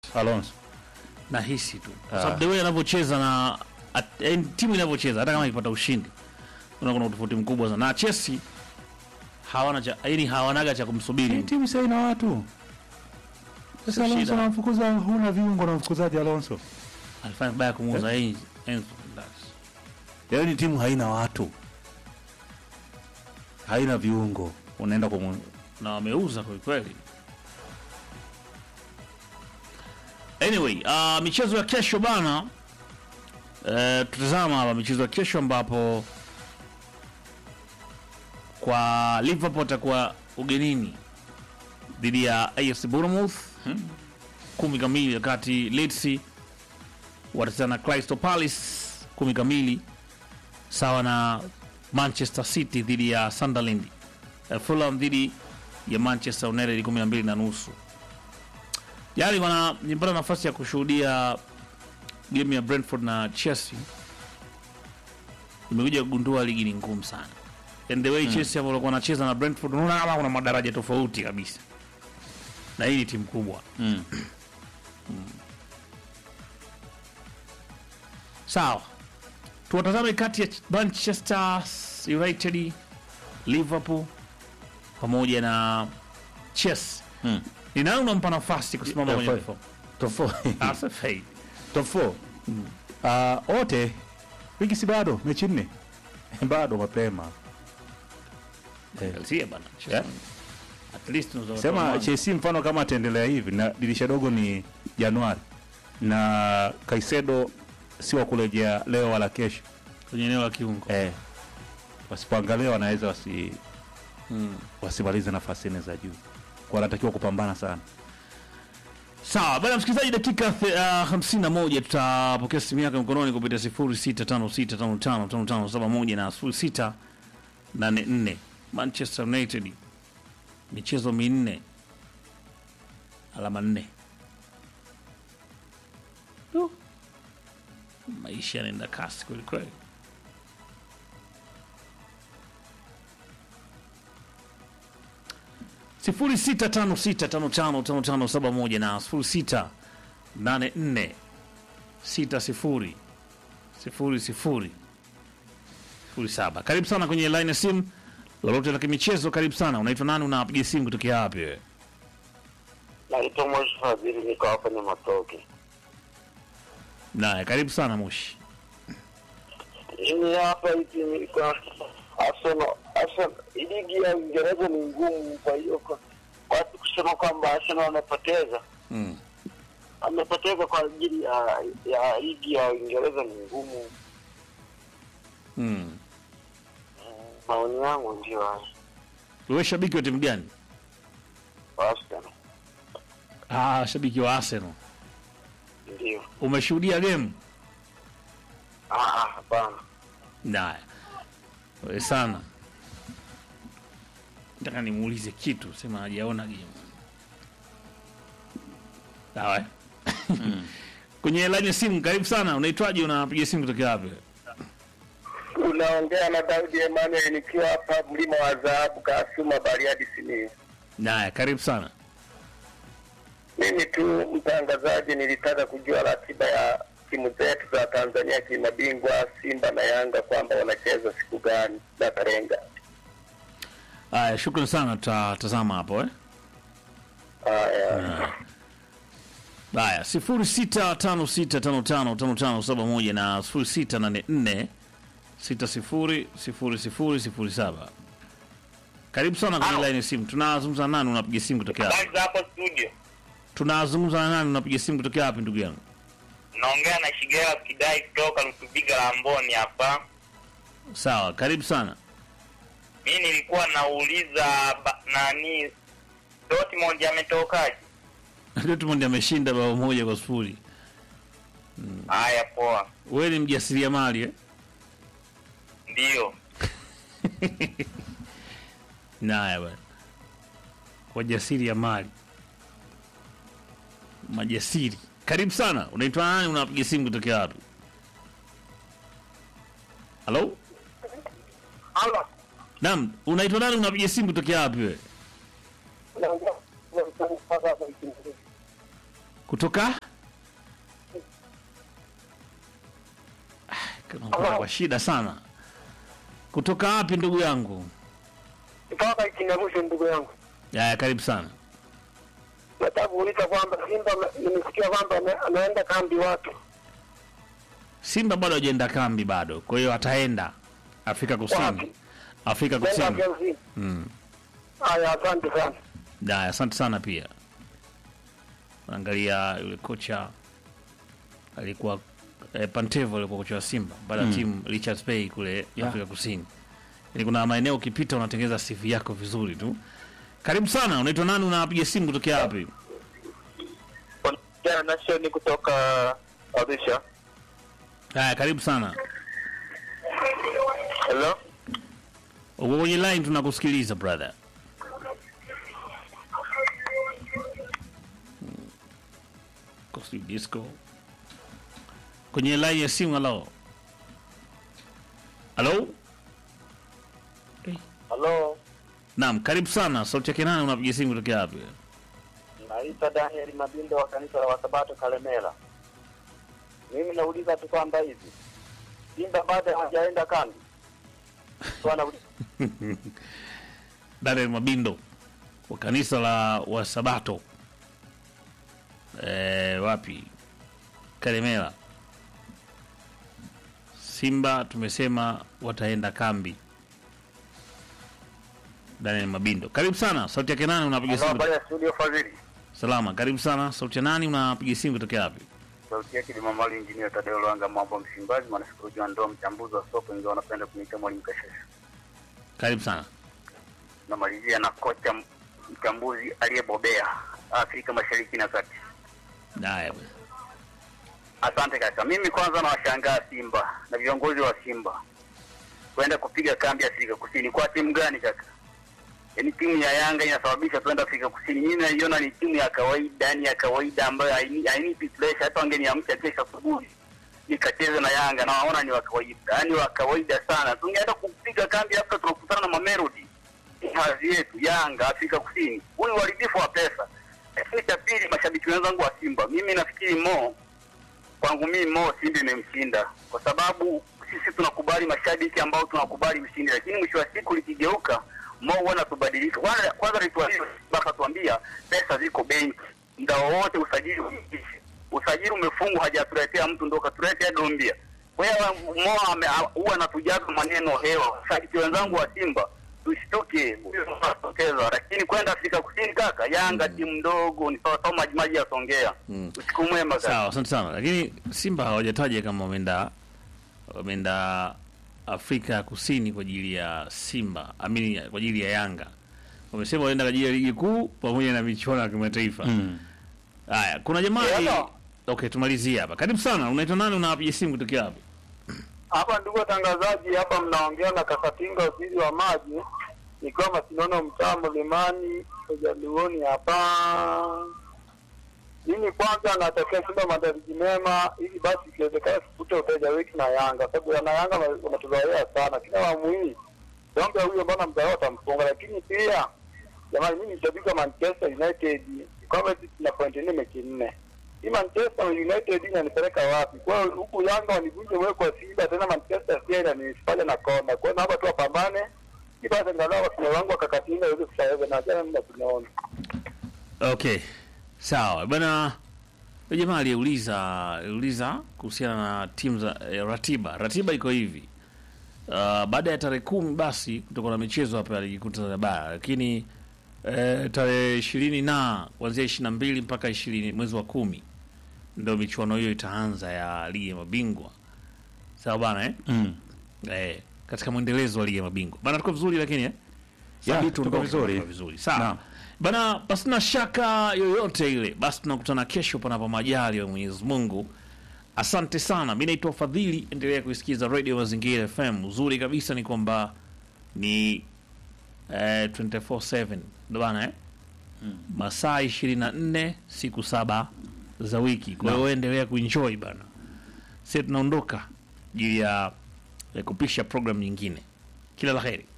Alonso. nahisi tu kwa Ah. sababu the way anavyocheza na at- yaani timu inavyocheza hata kama ikipata ushindi unaona kuna utofauti mkubwa sana na Chelsea hawana cha yaani hawanaga cha kumsubiri Hii timu sasa ina watu. Sasa Sio Alonso shida. anamfukuza, huna viungo na mfukuzaji Alonso. alifanya vibaya kumuuza Enzo Enzo Fernandez. Leo ni timu haina watu, haina viungo, unaenda kwa na wameuza kwa kweli. Anyway, uh, michezo ya kesho bana, uh, tutazama hapa michezo ya kesho ambapo kwa Liverpool atakuwa ugenini dhidi ya AFC Bournemouth kumi kamili, wakati Leeds watacheza na Crystal Palace kumi kamili, sawa na Manchester City dhidi ya Sunderland eh, Fulham dhidi ya Manchester United kumi na mbili na nusu. Jana wana nilipata nafasi ya kushuhudia game ya Brentford na Chelsea. Nimekuja kugundua ligi ni ngumu sana. And the way Chelsea ambao walikuwa wanacheza na Brentford unaona kama kuna madaraja tofauti kabisa. Na hii ni timu kubwa. mm. Sawa. Tuwatazame kati ya Manchester United, Liverpool pamoja na Chelsea. Mm. Ni nani unampa nafasi kusimama kwenye Tofauti. four? Top four. Asa Faye. Top four. Ah, wote wiki si bado mechi nne bado mapema eh. Chelsea bana. Yeah. At least unaweza Sema kutoa Chelsea mfano kama ataendelea hivi na dirisha dogo ni Januari na Kaisedo si wa kurejea leo wala kesho kwenye eneo la kiungo. eh. Wasipoangalia wanaweza wasi Mm. wasimalize nafasi nne za juu, kwa wanatakiwa kupambana sana. Sawa bana, msikilizaji, dakika uh, 51 tutapokea simu yake mkononi kupitia 0656555571 na 0684 Manchester United michezo minne alama nne. Du. Maisha yanaenda kasi kweli kweli. sifuri sita tano sita tano tano tano tano saba moja na sifuri sita nane nne sita sifuri sifuri sifuri sifuri saba. Karibu sana kwenye line ya simu, lolote la kimichezo. Karibu sana. Unaitwa nani? Unapiga simu kutokea wapi wewe? Naitwa Moshi Fadhili, niko hapa ni Matoke. Naye karibu sana Moshi. Mimi hapa hivi niko Arsenal. Arsenal, ligi ya Uingereza ni ngumu, kwa hiyo kwa watu kusema kwamba Arsenal wamepoteza Mm. wamepoteza kwa ajili ya ya ligi ya Uingereza ni ngumu. Mm. Maoni yangu ndio hayo. Wewe shabiki wa timu gani? Arsenal Ah, shabiki wa Arsenal. ndio. Umeshuhudia game? Ah, ah, hapana. Naye wewe sana, nataka nimuulize kitu, sema hajaona game. Sawa. eh? Kwenye line ya simu, karibu sana. Unaitwaje? Unapiga simu kutoka wapi? Unaongea na Daudi Emmanuel nikiwa hapa mlima wa dhahabu Kasuma Bariadi Simiyu. Naye karibu sana. Mimi tu mtangazaji, nilitaka kujua ratiba ya timu zetu za Tanzania kimabingwa Simba na Yanga kwamba wanacheza siku gani na tarehe ngapi? Haya, shukrani sana, tutatazama hapo eh. Haya, Haya, sifuri sita tano sita tano tano tano tano saba moja na sifuri sita nane nne sita sifuri sifuri sifuri sifuri saba. Karibu sana kwenye Halo. line ya simu. Tunazungumza na nani? Unapiga simu kutokea wapi? habari za hapo studio. Tunazungumza na nani? Unapiga simu kutokea wapi ndugu yangu? Naongea na Shigera Kidai kutoka Lutubiga la Mboni hapa. Sawa, karibu sana. Mi nilikuwa nauliza ba, nani Dortmund ametokaje? Dortmund ameshinda bao moja kwa sifuri. Haya, poa, Wewe ni mjasiriamali eh? ndio. Naya bwana, wajasiri ya mali majasiri. Karibu sana. Unaitwa nani? Unapiga simu kutokea wapi? Halo, Halo, naam, unaitwa nani? Unapiga simu kutokea wapi wewe? kutoka Ah, kuna- kwa shida sana. Kutoka wapi ndugu yangu? Kutoka Kinyamusho, ndugu yangu, Haya, karibu sana. nataka kuuliza kwamba Simba nimesikia kwamba ame- ameenda kambi watu Simba bado hajaenda kambi bado, kwa hiyo ataenda Afrika Kusini. Wapi? Afrika kwenda Kusini. Chelsea. Mm. Haya, asante sana. Haya, asante sana pia. Angalia yule kocha alikuwa eh, Pantevo alikuwa kocha wa Simba baada ya timu Richards Bay kule Yeah. Afrika Kusini. Yaani kuna maeneo ukipita unatengeneza CV yako vizuri tu. Karibu sana, unaitwa nani? Unapiga simu kutokea wapi? Jana Nation kutoka Arusha. Haya, karibu sana. Hello. Uko kwenye line tunakusikiliza brother. Hmm. Kosi disco. Kwenye line ya simu halo. Halo? Eh, Hello. Naam, karibu sana. Sauti yake nani unapiga simu kutokea wapi? Naitwa Daniel Mabindo wa kanisa la Wasabato Kalemera. Mimi nauliza tu kwamba hivi Simba bado hajaenda kambi. Kwa nauliza Daniel Mabindo wa kanisa la Wasabato. Eh, wapi? Kalemera. Simba tumesema wataenda kambi. Daniel Mabindo. Karibu sana. Sauti yake nani unapiga simu? habari ya studio Fadhili. Salama. Karibu sana. Sauti ya nani unapiga simu kutokea wapi? Sauti yake ni Mamali Injinia Tadeo Lwanga mambo Msimbazi, mwanasikolojia wa ndoa, mchambuzi wa soka, ingawa wanapenda kuniita mwalimu Kashesha. Karibu sana. Namalizia na kocha m- mchambuzi aliyebobea Afrika Mashariki na Kati. Haya. bwana. Asante kaka. Mimi kwanza nawashangaa Simba na viongozi wa Simba kwenda kupiga kambi Afrika Kusini. Kwa timu gani kaka? Yaani timu ya Yanga inasababisha tuenda Afrika Kusini. Mimi naiona ni timu ya kawaida, yani ya kawaida ambayo haini- hainipi pressure. Hata wangeniamsha kesho asubuhi nikacheze na Yanga na waona ni wa kawaida, yaani wa kawaida sana. Tungeenda kupiga kambi hapa, tunakutana na Mamelodi, Ni hadhi yetu Yanga Afrika Kusini. Huu ni uharibifu wa pesa. Lakini cha pili, mashabiki wenzangu wa Simba, mimi nafikiri Mo kwangu mimi Mo Simba imemshinda kwa sababu sisi tunakubali mashabiki ambao tunakubali ushindi, lakini mwisho wa siku likigeuka Mo huwa anatubadilika. Kwanza kwanza alituambia baka tuambia pesa ziko benki, muda wowote usajili uishe. Usajili umefungwa, hajatuletea mtu ndo katuletea Dombia. Kwa hiyo Mo ame- huwa anatujaza maneno hewa. Mashabiki wenzangu wa Simba tushtuke, huyo ndo anatokeza, lakini kwenda Afrika Kusini kaka, Yanga timu ndogo ni sawa sawa maji maji ya Songea. Mm. Usiku mwema kaka. Sawa, asante sana. Lakini Simba hawajataja kama wameenda wameenda Afrika ya Kusini kwa ajili ya Simba, amini kwa ajili ya Yanga. Wamesema waenda kwa ajili ya ligi kuu pamoja na michuano ya kimataifa. Mm. Haya, kuna jamaa Hello. Okay, tumalizie hapa. Karibu sana. Unaitwa nani? Unapiga simu kutokea wapi? Hapa ndugu watangazaji, hapa mnaongea na Kakatinga, waziri wa maji, nikiwa Masinono, mtaa Mlimani, Ujaluoni hapa. Mimi kwanza natakia Simba maandalizi mema, ili basi ikiwezekana tupute uteja wetu na Yanga, sababu wana Yanga wana- wanatuzoea sana kila awamu hii. Donge huyo mbona mzao atamfunga, lakini pia jamani, mimi ni shabiki wa Manchester United, kwamba sisi tuna point nne mechi nne hii Manchester United inanipeleka wapi? Kwa hiyo huku Yanga wanivunje wewe kwa Simba tena Manchester pia inanifanya na kona. Kwa hiyo naomba tu wapambane. Ili basi angalau wasio wangu wakakatinga iweze kusaweza na jana mimi tunaona. Okay. Sawa. Bwana yule jamaa aliyeuliza aliuliza kuhusiana na timu za eh, ratiba. Ratiba iko hivi. Uh, baada ya tarehe kumi basi kutakuwa na michezo hapa ya ligi kuu Tanzania bara, lakini eh, tarehe ishirini na kuanzia ishirini na mbili mpaka ishirini mwezi wa kumi ndio michuano hiyo itaanza ya ligi ya mabingwa. Sawa bana eh? Mm. Eh, katika mwendelezo wa ligi ya mabingwa bana, tuko vizuri lakini eh? Ya, Sabitu tuko ndio vizuri. tuko vizuri sawa Naam. bana, pasina shaka yoyote ile, basi tunakutana kesho panapo majali ya Mwenyezi Mungu. Asante sana, mi naitwa Fadhili, endelea kuisikiza Radio Mazingira FM. Uzuri kabisa ni kwamba ni eh, 24/7 ndio bana eh? masaa 24 siku saba za wiki. Kwa hiyo endelea kuenjoy bana, sisi tunaondoka juu ya ya kupisha program nyingine. Kila la heri.